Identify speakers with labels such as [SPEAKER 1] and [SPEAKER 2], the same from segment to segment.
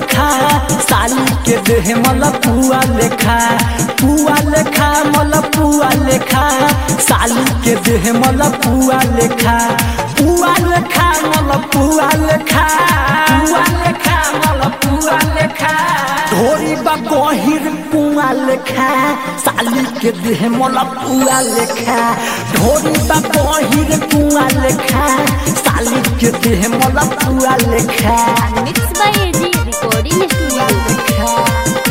[SPEAKER 1] लेखा साली के देह मल पुआ लेखा पुआ लेखा मल पुआ लेखा साली के देह मल पुआ लेखा पुआ लेखा मल पुआ लेखा पुआ लेखा मल पुआ लेखा ढोरी बा गहिर पुआ लेखा साली के देह मल पुआ लेखा ढोरी बा गहिर पुआ लेखा साली के देह मल पुआ लेखा
[SPEAKER 2] mix by A G recording studio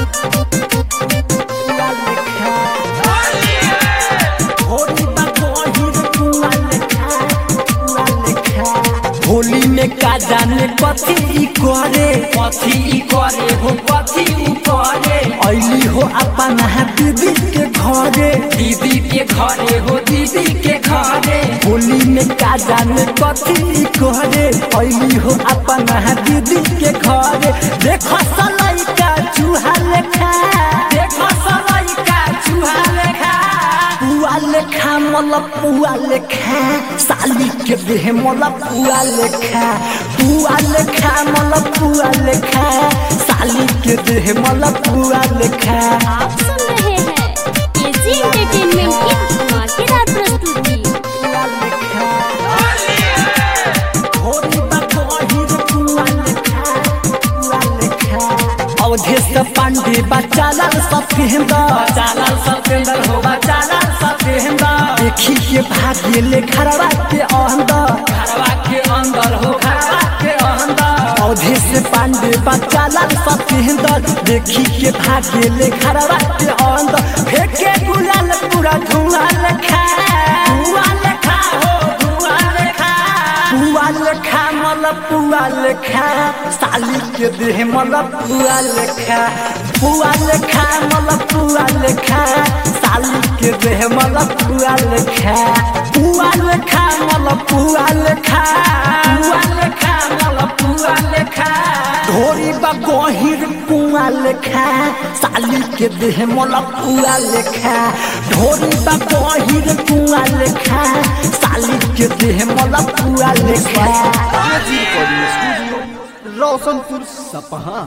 [SPEAKER 1] Holi में का जाने कथी ई करे कथी ई करे हो कथी उ करे ऐली हो अपन दीदी के घरे दीदी के घरे हो दीदी के घरे होली में का जाने कथी ई करे ऐली हो अपन दीदी के घरे देखो सलाई का चूहा लेखा देखो सलाई का चूहा लेखा पुआ लेखा मल पुआ लेखा साली के देह मल पुआ लेखा पुआ लेखा मल पुआ लेखा साली के देह मल पुआ लेखा
[SPEAKER 2] आप सुन रहे हैं एजी एंटरटेनमेंट की धमाकेदार प्रस्तुति
[SPEAKER 1] पुआ लेखा होली बा गहिर पुआ लेखा पुआ लेखा अवधेश पांडे बचालाल सत्येंद्र बचालाल सत्येंद्र हो बचालाल सत्येंद्र देखी के भाग्य ले घरवा के अंदर घरवा के अंदर हो घरवा के अंदर अवधेश पांडे बचालाल सत्येंद्र देखी के भाग्य ले घरवा के अंदर फेंके गुलाल पूरा धुआं लेखा धुआं लेखा हो धुआं लेखा पुआ लेखा मल पुआ लेखा साली के देह मल पुआ लेखा पुआ लेखा मल पुआ लेखा साली के देह मल पुआ लेखा पुआ लेखा मल पुआ लेखा पुआ लेखा मल पुआ लेखा ढोरी बा गहिर पुआ लेखा साली के देह मल पुआ लेखा ढोरी बा गहिर पुआ लेखा साली के देह मल पुआ लेखा
[SPEAKER 3] एजी रिकॉर्डिंग स्टूडियो रोशनपुर सपहा